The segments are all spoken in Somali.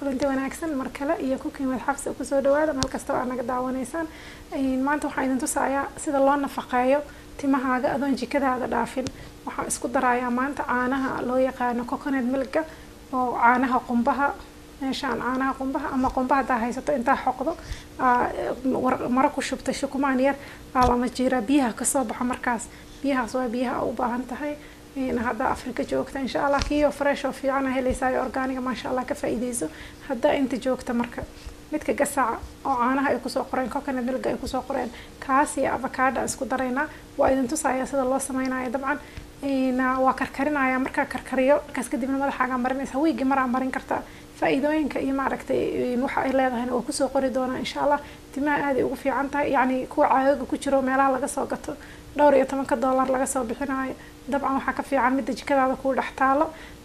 kulanti wanaagsan mar kale iyo cooking with xabsi kusoo dhawaada meel kasta oo aad naga daawanaysaan maanta waxaan idin tusayaa sida loo nafaqeeyo timahaaga adoon jikadaada dhaafin waxaan isku darayaa maanta caanaha loo yaqaano coconut milka oo caanaha qumbaha meeshaan caanaha qumbaha ama qumba haddaa haysato intaa xoqdo maro ku shubta shukumaan yar aa lama jiraa biyaha kasoo baxo markaas biyahaas waa biyaha u baahan tahay haddaa afrika joogta insha allah kiyo fresh oo fiican a helaysaa organiga maasha allah ka faa'iideyso haddaa inta joogta marka midka gasaca oo caanaha ay kusoo qoreen coconut milga ay kusoo qoreen kaas iyo avocado isku daraynaa waa idin tusaya sida loo sameynayo dabcan waa karkarinaya markaa karkariyo markaas kadibna madaxaaga marinaysa wiigi maraa marin kartaa faa-iidooyinka iyo maaragtay waxa ay leedahayna waa kusoo qori doonaa insha allah timaha aaday ugu fiican tahay yacni kuwa caagaga ku jiro meelaha laga soo gato dhowr iyo tobanka dollar laga soo bixinayo dabcan waxaa ka fiican midda jikadaada kuu dhex taalo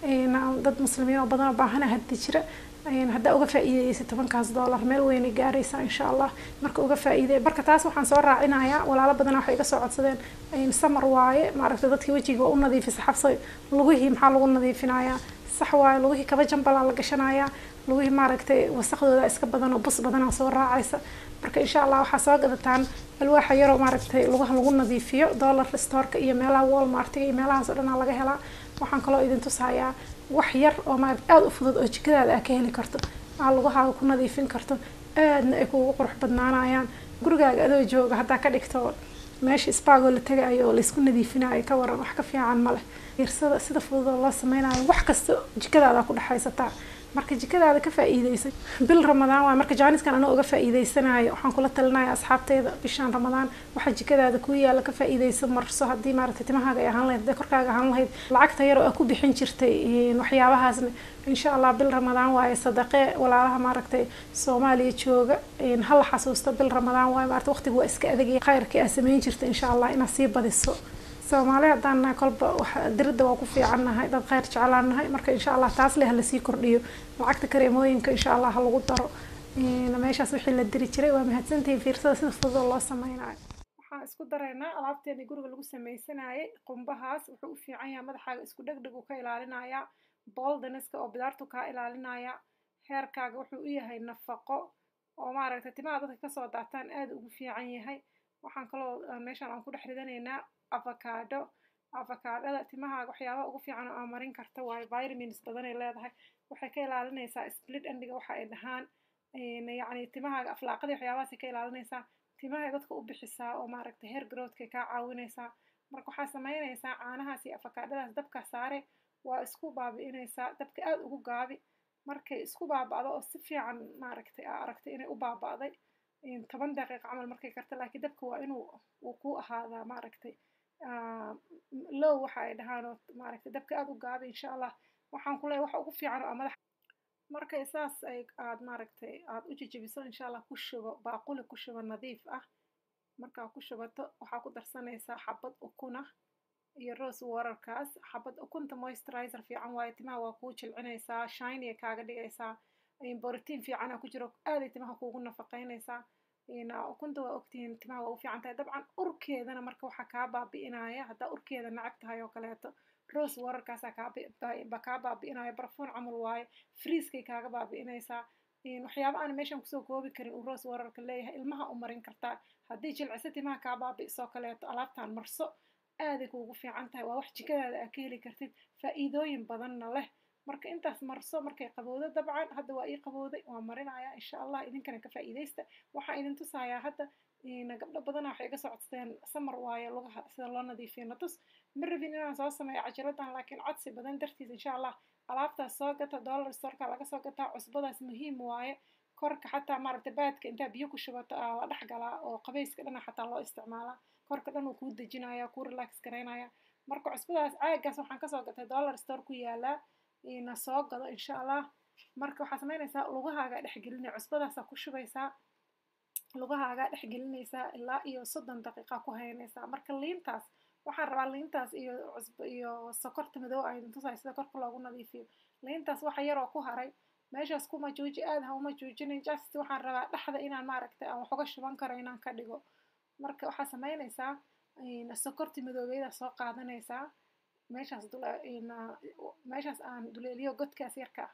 dad muslimiin oo badan oo baahana hadda jira haddaa uga faa-iideysa tobankaas dollar meel weynay gaaraysaa insha allah marka uga faa-iidey marka taas waxaan soo raacinayaa walaalo badana waxay iga soo codsadeen samar waaye maaragtay dadkii wejiga waa u nadiifisa xabsay lugihii maxaa lagu nadiifinayaa sax waaye lugihii kaba jambalaa la gashanayaa lugihii maaragtay wasaqdooda iska badan oo bus badanaa soo raacaysa marka insha allah waxaa soo gadataan alwaaxa yaroo maaragtay lugaha lagu nadiifiyo dollar storeka iyo meelaha walmartiga iyo meelahaas oo dhanaa laga helaa waxaan kaloo idin tusayaa wax yar oo maaragta aada u fudud oo jikadaada aa ka heli karto aa lugahaaga ku nadiifin karto aadna ay kuugu qurux badnaanayaan gurigaaga adoo jooga haddaa ka dhigto meesha isbaagoo la tagayo oo laysku nadiifinayo ka waran wax ka fiican ma leh irsada sida fudud oo loo sameynayo wax kasta jikadaada ku dhexaysataa marka jikadaada ka faa-iideysa bil ramadaan waay marka jaaniskan anoo uga faa-iideysanayo waxaan kula talinaya asxaabteyda bishaan ramadaan waxaa jikadaada ku yaala ka faa-iideyso marso haddii maaragtay timahaaga ay ahaan lahayd hadday korkaaga ahaan lahayd lacagta yar oo aa ku bixin jirtay waxyaabahaasna insha allah bil ramadaan waaye sadaqee walaalaha maaragtay soomaaliya jooga hala xasuusto bil ramadaan waaye maarata waqtiga waa iska adagaya khayrkii aa sameyn jirta insha allah inaad sii badiso soomaali haddaan nahay kolba diridda waa ku fiican nahay dad kheyr jeclaan nahay marka insha allah taas leh halasii kordhiyo lacagta kareemooyinka insha allah ha lagu daro meeshaas wixii la diri jiray waa mahadsantihiin fiirsada sida fudud oo loo sameynayo waxaan isku daraynaa alaabteeni guriga lagu sameysanayay qumbahaas wuxuu u fiican yahay madaxaaga isku dhegdheg uu ka ilaalinayaa boldaneska oo bidaartu kaa ilaalinaya heerkaaga wuxuu u yahay nafaqo oo maaragtay timaha dadka kasoo daataan aada ugu fiican yahay waxaan kaloo meeshaan aan ku dhex ridanaynaa avocado avocadada timahaaga waxyaabaha ugu fiican oo aa marin karta waayo vitamins badanay leedahay waxay ka ilaalinaysaa split endiga waxa ay dhahaan yacni timahaaga aflaaqadii waxyaabahaasay ka ilaalinaysaa timahay dadka u bixisaa oo maaragtay hair growthkay kaa caawinaysaa marka waxaa sameynaysaa caanahaas iyo afakaadhadaas dabka saare waa isku baabi'inaysaa dabka aada ugu gaabi markay isku baaba'do oo si fiican maaragtay aa aragtay inay u baaba'day toban daqiiqa camal markay karta laakiin dabka waa inuu uu ku ahaadaa maaragtay low waxa ay dhahaan oo maaragtay dabka aada u gaabi insha allah waxaan ku leeyahay waxa ugu fiican oo madax markay saas ay aad maaragtay aad u jejebiso insha allah ku shubo baaquli ku shubo nadiif ah markaa ku shubato waxaa ku darsanaysaa xabad ukuna iyo rose waterkaas xabad ukunta moisturizer fiican waayo timaha waa kuu jilcinaysaa shiny kaaga dhigaysaa borotiin fiicana ku jiro aaday timaha kuugu nafaqeynaysaa ukunta waa ogtihiin timaha waa u fiican tahay dabcan urkeedana marka waxaa kaa baabi'inaya haddaa urkeeda nacab tahay oo kaleeto rose waterkaasaa kaaba kaa baabi'inaya barfuun camal waaye friiskay kaaga baabi'inaysaa waxyaaba aan meeshan kusoo koobi karin uu rose waterka leeyahay ilmaha u marin kartaa haddii jilciso timaha kaa baabi'isoo kaleeto alaabtaan marso aaday kuugu fiican tahay waa wax jikadaada aa ka heli kartid faa'iidooyin badanna leh marka intaas marso markay qabowdo dabcan hadda waa ii qabowday waa marinaya insha allah idinkana ka faa'iidaysta waxaan idin tusayaa hadda gabdho badana waxay iga socodsadeen samar waayo lugaha sida loo nadiifiyo natus ma rabin inaan soo sameeyo cajaladan laakiin codsi badan dartiis insha allah alaabtaas soo gata dollar storeka laga soo gataa cusbadaas muhiim waaye korka xataa maaragta baadka intaa biyo ku shubato aa la dhex galaa oo qabayska dhana xataa loo isticmaalaa korka dhan uu kuu dejinaya kuu relax garaynaya marka cusbadaas caagaas waxaan kasoo gatay dollar store ku yaalaa na soo gado insha allah marka waxaa sameynaysaa lugahaaga dhexgelinaya cusbadaasaa ku shubaysaa lugahaaga dhexgelinaysaa ilaa iyo soddon daqiiqa ku haynaysaa marka liintaas waxaan rabaa liintaas iyo cusb iyo sokorta madow aydin tusayo sida korka loogu nadiifiyo liintaas waxa yaroo ku haray meeshaas kuma jooji aad ha uma joojinin just waxaan rabaa dhexda inaan maaragtay aan wax uga shuban karo inaan ka dhigo marka waxaa sameynaysaa sokorti madoobeeda soo qaadanaysaa meeshaas meeshaas aan duleeliyo godkaas yarka ah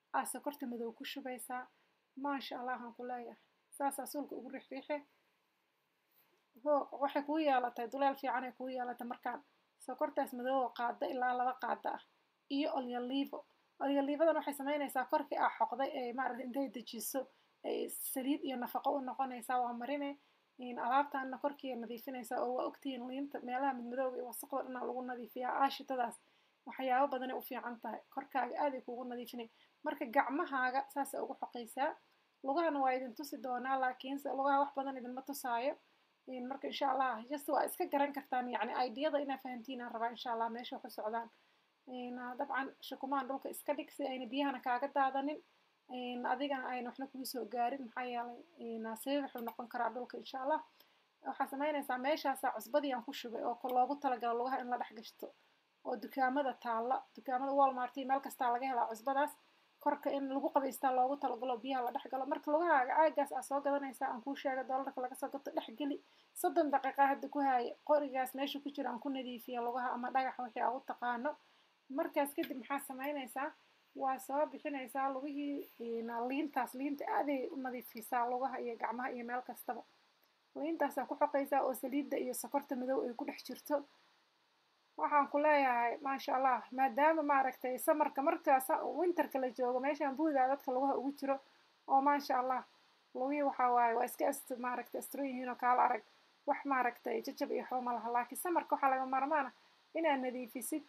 aa sokorta madow ku shubaysaa maasha allah aan ku leeyahay saasaa suulka ugu rixriixe ho waxay kuu yeelatay duleel fiicanay kuu yeelatay markaan sokortaas madoowa qaada ilaa laba qaada ah iyo olyoliivo olyoliivadan waxay samaynaysaa korkii aa xoqday ee maaragta intay dejiso ay saliid iyo nafaqo u noqonaysaa waa marine alaabtaana korkiiya nadiifinaysaa oo waa ogtihiin liinta meelaha midmadooga iyo wasaqda dhanaa lagu nadiifiyaa aashitadaas waxyaabo badanay u fiican tahay korkaaga aaday kuugu nadiifinay marka gacmahaaga saasa ugu xoqaysaa lugahana waa idin tusi doonaa laakiinse lugaha wax badan idinma tusaayo marka insha allah just waa iska garan kartaan yacni ideyada inaa fahantiin aan rabaa insha allah meesha ku socdaan dabcan shukumaan dhulka iska dhig si ayna biyahana kaaga daadanin adigana ayna waxna kugu soo gaarin maxaa yeelay sabab wuxuu noqon karaa dhulka insha allah waxaa samaynaysaa meeshaasaa cusbadii aan ku shubay oo loogu talagalo lugaha in la dhex gashto oo dukaamada taalla dukaamada walmarti meel kastaa laga helaa cusbadaas korka in lagu qabaystaa loogu talagalo biyaha la dhex galo marka lugahaaga caagaas aa soo gadanaysaa aan kuu sheega doolarka laga soo gato dhex geli soddon daqiiqa hadda ku haaya qorigaas meesha ku jira aan ku nadiifiya lugaha ama dhagax wixii aa u taqaano markaas kadib maxaa samaynaysaa waa soo bixinaysaa lugihii liintaas liinta aaday u nadiifisaa lugaha iyo gacmaha iyo meel kastaba liintaasaa ku xoqaysaa oo saliidda iyo sokorta madow ay ku dhex jirto waxaan ku leeyahay maasha allah maadaama maaragtay samarka markaas winterka la joogo meeshaan buudaa dadka lugaha ugu jiro oo maasha allah lugihii waxaa waaye waa iska ast maaragtay astron yihiin oo kaala arag wax maaragtay jajab iyo waxba ma laha laakiin samarka waxaa laga maarmaana inaad nadiifisid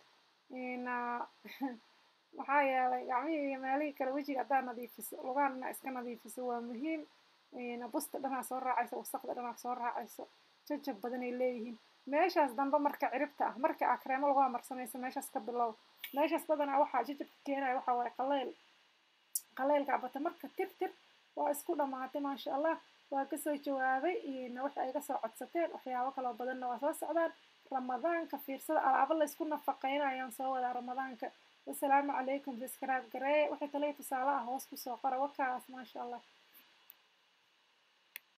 maxaa yeelay gacmihii iyo meelihii kale wejiga haddaad nadiifiso lugahan inaa iska nadiifiso waa muhiim busta dhanaa soo raacayso wasaqda dhanaa soo raacayso jajab badanay leeyihiin meeshaas dambe marka ciribta ah marka aa kareemo lagu amarsanayso meeshaas ka bilow meeshaas badanaa waxaa jajabka keenaya waxaa waaye qaleyl qaleylka bata marka tir tir waa isku dhammaatay maasha allah waa kasoo jawaabay waxa ay kasoo codsateen waxyaabo kaloo badanna waa soo socdaan ramadaanka fiirsada alaabo laysku nafaqeynayaan soo wadaa ramadaanka wasalaamu calaykum subscribe garee waxay talay tusaale ah hoos kusoo qora wakaas maasha allah